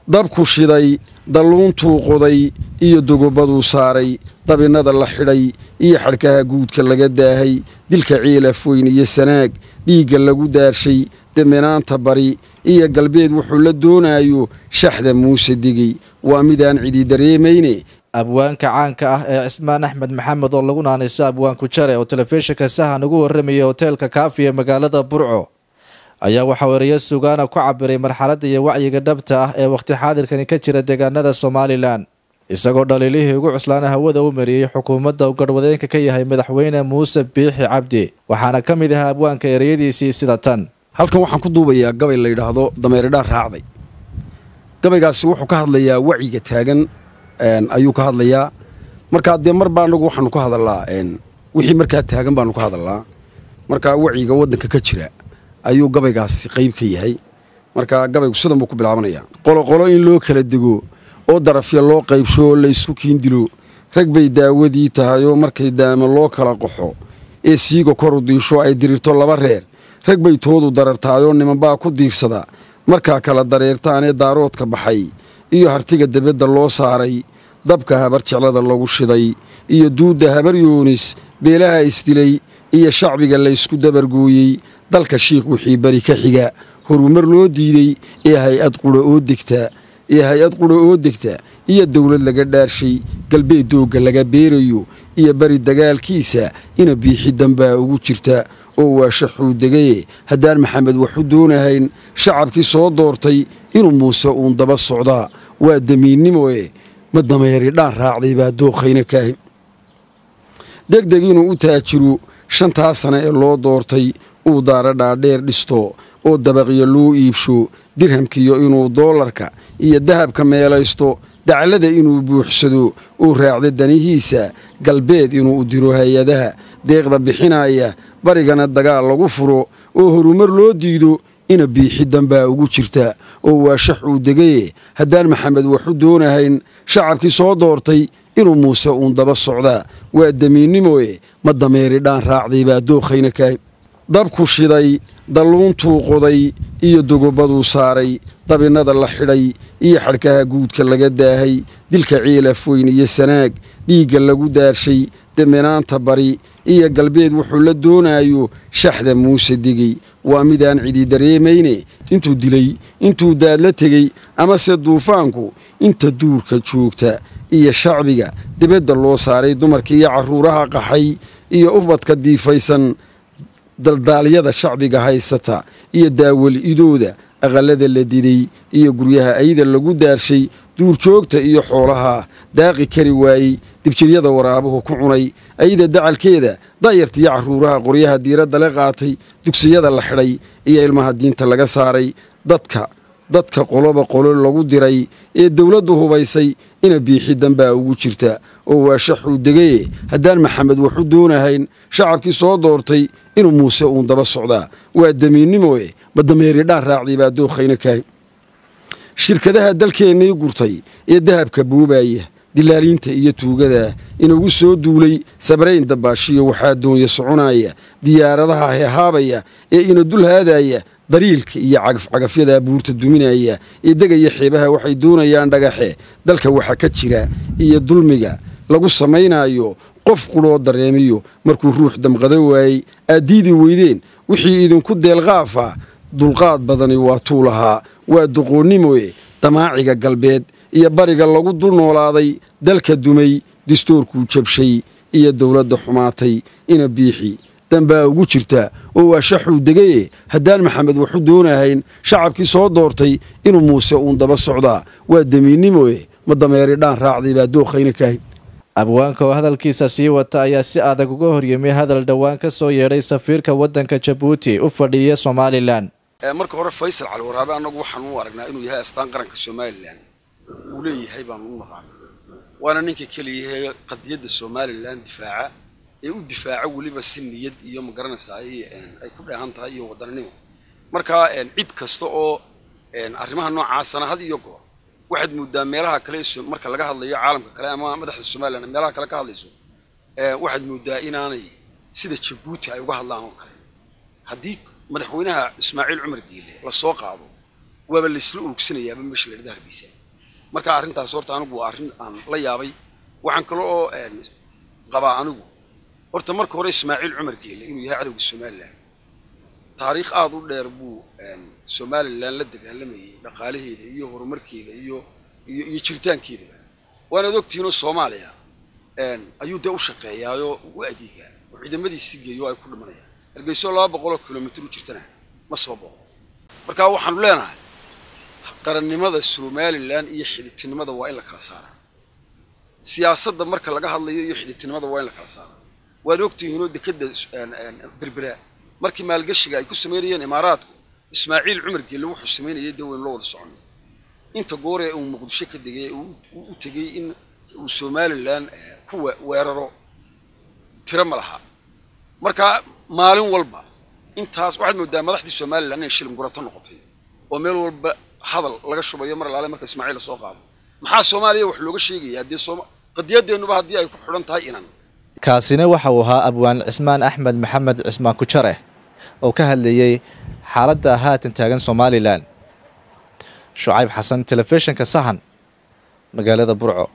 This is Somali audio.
dabku shiday dalluuntuu qoday iyo dogobaduu saaray dabinnada la xidhay iyo xadhkaha guudka laga daahay dilka ciilaf weyn iyo sanaag dhiigga lagu daarshay deminaanta bari iyo galbeed wuxuu la doonaayo shaxda muuse digey waa midaan cidi dareemayne abwaanka caanka ah ee cismaan axmed maxamed oo lagu naanayso abwaanku jare oo telefishinka sahan ugu warramayay hoteelka kaafi ee magaalada burco ayaa waxaa ereyo sugaana ku cabiray marxaladda iyo wacyiga dhabta ah ee wakhti xaadirkani ka jira deegaanada somalilan isagoo dhaliilihii ugu cuslaana hawada u mariyey xukuumadda uu garhwadeenka ka yahay madaxweyne muuse biixi cabdi waxaana ka mid ahaa abwaanka ereyadiisii sida tan halkan waxaan ku duubayaa gabay la yidhaahdo dameeridhaan raacday gabaygaasi wuxuu ka hadlayaa wacyiga taagan ayuu ka hadlayaa markaa dee marba anagu waxaanu ka hadalnaa wixii markaa taagan baanu ka hadalnaa markaa wacyiga waddanka ka jira ayuu gabaygaasi qayb ka yahay markaa gabaygu sidan buu ku bilaabanayaa qoloqolo in loo kala dego oo darafya loo qaybsho oo laysku kiindilo rag bay daawadii tahay oo markay daama loo kala qaxo ee siiga koru diisho ay dirirto laba reer rag bay toodu darartaayoo nimanbaa ku diirsada markaa kala dareertaanee daaroodka baxay iyo hartiga debadda loo saaray dabka habar jeclada lagu shiday iyo duudda habar yoonis beelaha isdilay iyo shacbiga laysku dabargooyey dalka shiikh wixii bari ka xiga horumar loo diiday ee hay-ad qudha oo degta ee hay-ad qudha oo degta iyo dawlad laga dhaarshay galbeed doogga laga beerayo iyo bari dagaalkiisa ina biixi dambaa ugu jirta oo waa shaxuu degaye haddaan maxamed waxu doonahayn shacabkii soo doortay inuu muuse uun daba socdaa waa damiinnimoe ma dameeri dhaan raacday baa dookhayna kaahin degdeg inuu u taajiro shantaa sane ee loo doortay uu daara dhaadheer dhisto oo dabaqyo loo iibsho dirhamkiyo inuu doolarka iyo dahabka meelaysto daclada inuu buuxsado uu raacdo danihiisa galbeed inuu u diro hay-adaha deeqda bixinaya barigana dagaal lagu furo oo horumar loo diido ina biixi dambaa ugu jirta oo waa shax uu degaye haddaan maxamed waxu doonahayn shacabkii soo doortay inuu muuse uun daba socdaa waa damiinnimoe ma dameeri dhaan raacday baa dookhayna kaahin dabku shiday dalluuntuu qoday iyo dogobaduu saaray dabinnada la xidhay iyo xadhkaha guudka laga daahay dilka ciilaf weyn iyo sanaag dhiigga lagu daarshay deminaanta bari iyo galbeed wuxuu la doonaayo shaxda muuse digey waa midaan cidi dareemayne intuu dilay intuu daadla tegey amase duufaanku inta duurka joogta iyo shacbiga dibadda loo saaray dumarka iyo carruuraha qaxay iyo ufbadka diifaysan daldaalyada shacbiga haysata iyo daawal idooda aqallada la diday iyo guryaha ayda lagu daarshay duurjoogta iyo xoolaha daaqi kari waayey dibjiryada waraabuhu ku cunay ayda dacalkeeda da'yarta iyo carruuraha qoryaha diiradda la qaatay dugsiyada la xidhay iyo ilmaha diinta laga saaray dadka dadka qoloba qolo lagu diray ee dawladdu hubaysay ina biixi dambaa ugu jirta oo waa shaxuu degaye haddaan maxamed waxu doonahayn shacabkii soo doortay inuu muuse uun daba socdaa waa damiinnimoe ma dameeri dhaan raacday baa dookhayna kaahin shirkadaha dalkeennii gurtay ee dahabka buubaaya dilaaliinta iyo tuugada inagu soo duulay sabrayn dabaashiyo waxaa doonya soconaya diyaaradaha hehaabaya ee ina dul haadaya dariilka iyo cagafcagafyada buurta duminaya ee degaya xeebaha waxay doonayaan dhagaxe dalka waxa ka jira iyo dulmiga lagu samaynaayo qof qudhoo dareemiyo markuu ruux damqado waayey aad diidi weydeen wixii idinku deelqaafa dulqaad badani waa tuu lahaa waa doqoonnimoe damaaciga galbeed iyo bariga lagu dul noolaaday dalka dumay distoorkuu jabshay iyo dawladda xumaatay ina biixi dambaa ugu jirta oo waa shaxuu degaye haddaan maxamed waxu doonahayn shacabkii soo doortay inuu muuse uun daba socdaa waa damiinnimoe ma dameeri dhaan raacday baa dookhayna kaahin abwaanka oo hadalkiisa sii wata ayaa si adag uga horyimay hadal dhowaan ka soo yeedhay safiirka waddanka jabuuti u fadhiya somalilan marka hore faysal cali waraabe annagu waxaan u aragnaa inuu yahay astaan qaranka somalilan uu leeyahay baanu u naqaana waana ninka keliyahe qadiyadda somalilan difaaca ee u difaaca weliba si niyad iyo magaranaysaa ay ku dheehan tahay iyo wadannimo marka cid kasta oo arrimaha noocaasana had iyo goor waxaad mooddaa meelaha kale marka laga hadlayo caalamka kale ama madaxda somalilan meelaha kale ka hadlayso waxaad mooddaa inaanay sida jabuuti ay uga hadlaan oo kale haddii madaxweynaha ismaaciil cumar giile la soo qaado waaba laysla oogsanayaaba meesha la dhada hargeysa marka arrintaas horta anigu waa arrin aan la yaabay waxaan kale oo qabaa anigu horta marka hore ismaaciil cumar geele inuu yahay cadowga somalilan taariikh aada u dheer buu somalilan la dagaalamayay dhaqaalaheeda iyo horumarkeeda iyo iyo iyo jiritaankeedaba waanaad ogtihiinoo soomaaliya ayuu dee u shaqeeyaayoo u adeegaa oo ciidamadiisi geeyo ay ku dhimanayaan hargeyso laba boqoloo kilomitr u jirtana ma soo boqo marka waxaanu leenahay qarannimada somalilan iyo xiditinimada waa in la kala saaraa siyaasadda marka laga hadlayo iyo xiditinimada waa in la kala saaraa waad ogtihiinoo dekeda berbera markii maalgashiga ay ku samaynayeen imaaraadku ismaaciil cumar geelle wuxuu samaynayay dee waynu la wada soconay inta gooree uu muqdisho ka degay u tegey in uu somalilan ku weeraro tiro ma laha marka maalin walba intaas waxaad moodaa madaxdii somalilan inay shilin gurato noqotay oo meel walba hadal laga shubayo mar alaale marka ismaaciil lasoo qaado maxaa soomaaliya wax looga sheegaya haddii qadiyadeennuba haddii ay ku xidhan tahay inan kaasina waxa uu ahaa abwaan cismaan axmed maxamed cismaan kujare oo ka hadlayey xaaladda haatan taagan somalilan shucayb xasan telefishinka sahan magaalada burco